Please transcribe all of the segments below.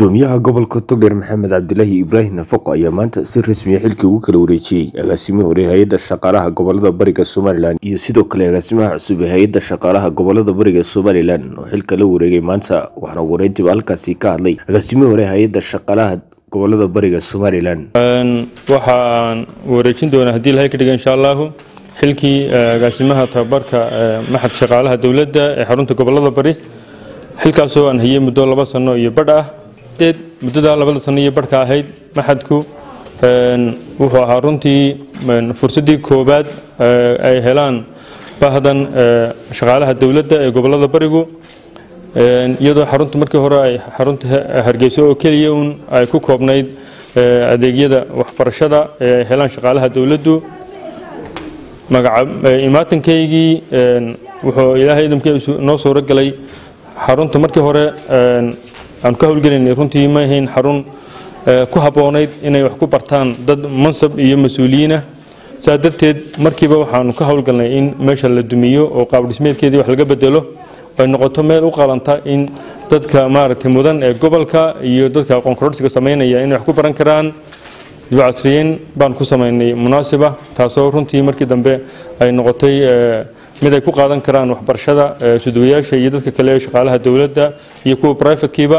gudoomiyaha gobolka togdheer maxamed cabdilaahi ibraahim nafaqo ayaa maanta si rasmiya xilkii ugu kala wareejiyey agaasimihii hore hay-adda shaqaalaha gobolada bariga somalilan iyo sidoo kale agaasimaha cusub ee hay-adda shaqaalaha gobolada bariga somalilan oo xilka la wareegay maanta waxaana wareyntiba halkaasi ka hadlay agaasimihii hore hay-adda shaqaalaha gobolada bariga somalilan waxaan wareejin doonaa haddii ilahay ka dhiga insha allahu xilkii agaasimaha tababarka maxad shaqaalaha dowladda ee xarunta gobolada bari xilkaasoo aan hayay muddo laba sano iyo badh ah muddadaa labada sano iyo badhka ahayd maxadku wuxuu ahaa runtii fursaddii koowaad ay helaan bahdan shaqaalaha dowladda ee gobolada barigu iyadoo xarunta markii hore ay xarunta hargeyso oo keliya un ay ku koobnayd adeegyada waxbarashada ee ay helaan shaqaalaha dowladdu imaatankaygii wuxuu ilaahay idamkii noo suuro galay xarunta markii hore aan ka howlgelinay runtii ma ahayn xarun ku habboonayd inay wax ku bartaan dad mansab iyo mas-uuliyiinah saa darteed markiiba waxaanu ka howlgalnay in meesha la dumiyo oo qaabdhismeedkeedii wax laga bedelo ay noqoto meel u qalanta in dadka maaragtay mudan ee gobolka iyo dadka aqoon kororsiga samaynaya inay wax ku baran karaan dib casriyeyn baan ku samaynay munaasiba taasoo runtii markii dambe ay noqotay mid ay ku qaadan karaan waxbarashada suduwayaasha iyo dadka kale ee shaqaalaha dowladda iyo kuwa brivatekiiba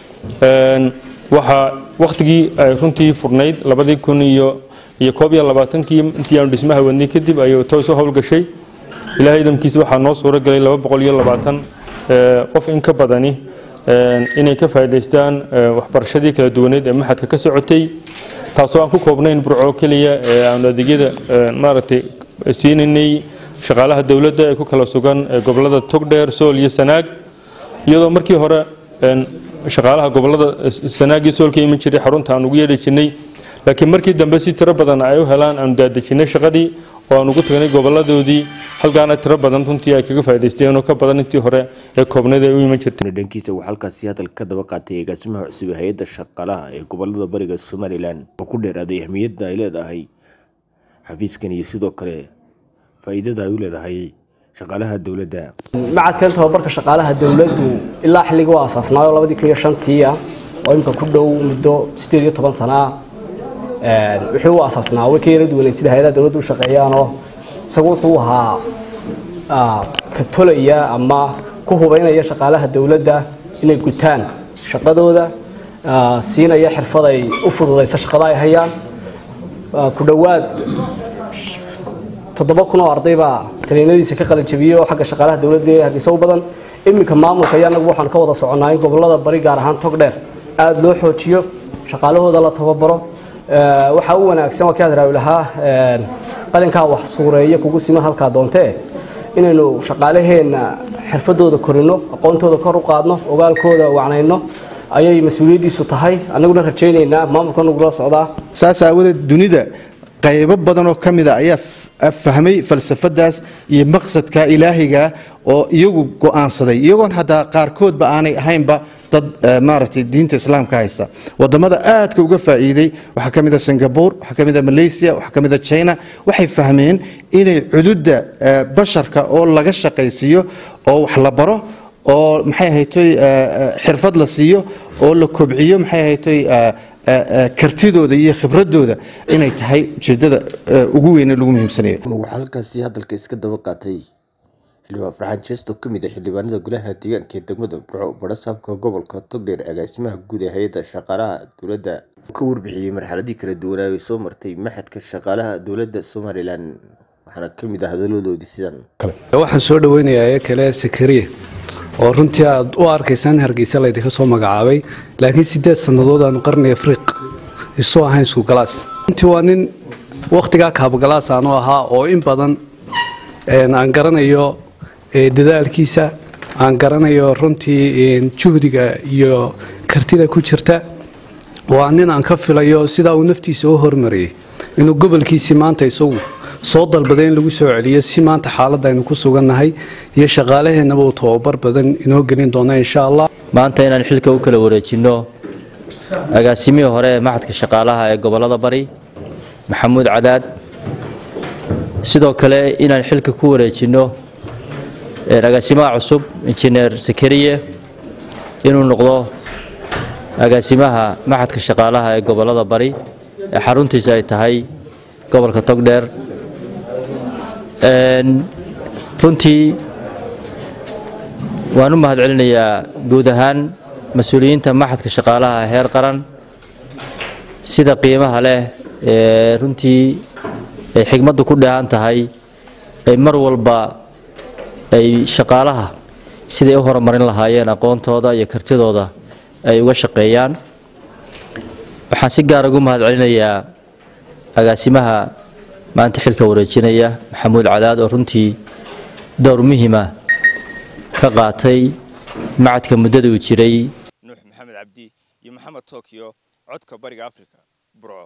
waxaa wakhtigii ay runtii furnayd labadii kun iyo iyo koob iyo labaatankii intii aanu dhismaha wadnay kadib ayuu toos u howlgashay ilaahay idamkiisa waxaa noo suuro galay laba boqol iyo labaatan qof in ka badani inay ka faa'idaystaan waxbarashadii kala duwaneed ee maxadka ka socotay taasoo aan ku koobnayn burco keliya ee aanu adeegyada maaragtay siinaynay shaqaalaha dowladda ee ku kala sugan gobolada togdheer sool iyo sanaag iyadoo markii hore shaqaalaha gobolada sanaag iyo sool ka iman jiray xarunta aan ugu yeedhi jirnay laakiin markii dambe si tiro badan ay u helaan aanu daadejinay shaqadii oo aan ugu tagnay goboladoodii halkaana tiro badan runtii ay kaga faa'idaysteen oo ka badan intii hore ee koobneed ay u iman jirtay dhankiisa waxaa halkaasi hadal ka daba qaatay agaasimaha cusub ee hay-adda shaqaalaha ee gobolada bariga somalilan oo ku dheeraaday ahmiyadda ay leedahay xafiiskan iyo sidoo kale faa'iidada ay u leedahay shaqaalaha dowladda macadkan tababarka shaqaalaha dowladdu ilaa xilligii u aasaasnaayo labadii kun iyo shantii ah oo imika ku dhow muddo sideed iyo toban sana ah wixii u aasaasnaa way ka yara duwaneyd sida hay-adaha dowladdu u shaqeeyaanoo isagu wuxuu ahaa ka tolaya ama ku hubaynaya shaqaalaha dowladda inay gutaan shaqadooda siinaya xirfad ay u fududayso shaqada ay hayaan ku dhowaad toddoba kun oo arday baa taliinadiisa ka qalanjabiyey oo xagga shaqaalaha dowladda ee hargeysa u badan iminka maamulka iyo annagu waxaan ka wada soconaa in gobolada bari gaar ahaan togdheer aada loo xoojiyo shaqaalahooda la tababaro waxaa u wanaagsan waa kii aad raawlahaa qalinkaa wax suureeya kugu siman halkaa doontee inaynu shaqaalaheenna xirfadooda korino aqoontooda kor u qaadno ogaalkooda wacnayno ayay mas-uuliyaddiisu tahay annaguna rajaynaynaa maamulka nagula socdaa saas aawadeed dunida qaybo badan oo ka mida ayaa fahmay falsafadaas iyo maqsadka ilaahiga oo iyagu go-aansaday iyagoon haddaa qaarkoodba aanay ahaynba dad maaragtay diinta islaamka haysta wadamada aadka uga faa'iiday waxaa ka mida singapore waxaa ka mida malaysia waxaa ka mida china waxay fahmeen inay cududda basharka oo laga shaqaysiiyo oo wax la baro oo maxay ahaytoy xirfad la siiyo oo la kobciyo maxay ahaytoy kartidooda iyo khibradooda inay tahay ujeedada ugu weyne lagu muhiimsanayo waxaa halkaasi hadalka iska daba qaatay xildhibaan farxaan jeesto ka mid a xildhibaanada golaha deegaanka ee degmada burco barasaabka gobolka togdheer agaasimaha guud ee hay-adda shaqaalaha dowladda ka warbixiyey marxaladii kala duwanaa ay soo martay maxadka shaqaalaha dowladda somalilan waxaana ka mid ah hadaladoodii sidan waxaan soo dhaweynayaa ee kale sakariye oo runtii aad u arkaysaan hargeysa laydinka soo magacaabay laakiin sideed sannadood aanu qarni afriiq isoo ahayn isku galaas runtii waa nin wakhtigaa kaabagalaas aanu ahaa oo in badan aan garanayo dadaalkiisa aan garanayo runtii juhdiga iyo kartida ku jirta waa nin aan ka filayo sidaa uu naftiisa u hormariyey inuu gobolkiisii maanta isagu soo dalbaday in lagu soo celiyo si maanta xaaladda aynu ku sugannahay iyo shaqaalaheennaba uu tababar badan inoo gelin doono insha allah maanta inaan xilka u kala wareejinno agaasimihii hore ee maxadka shaqaalaha ee gobolada bari maxamuud cadaad sidoo kale inaan xilka ku wareejinno agaasimaha cusub injineer sakariye inuu noqdo agaasimaha maxadka shaqaalaha ee gobolada bari ee xaruntiisa ay tahay gobolka togdheer runtii waan u mahad celinayaa guud ahaan mas-uuliyiinta maxadka shaqaalaha heer qaran sida qiimaha leh ee runtii ay xigmaddu ku dheehan tahay ay mar walba ay shaqaalaha siday u horumarin lahaayeen aqoontooda iyo kartidooda ay uga shaqeeyaan waxaan si gaar ugu mahad celinayaa agaasimaha maanta xilka wareejinaya maxamuud cadaad oo runtii dowr muhiima ka qaatay macadka muddada uu jiray nuux maxamed cabdi iyo maxamed tokyo codka bariga africa burco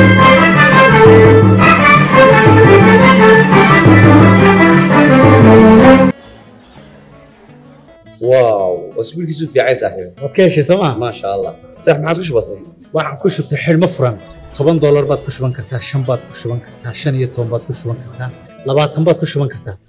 واو اسبوعك في عايز صاحبي waad ka heshay sooma ما شاء الله صح ما عاد وش بصير waxaan ku shubtay xidhmo furan toban doolar baad ku shuban kartaa shan baad ku shuban kartaa shan iyo toban baad ku shuban kartaa labaatan baad ku shuban kartaa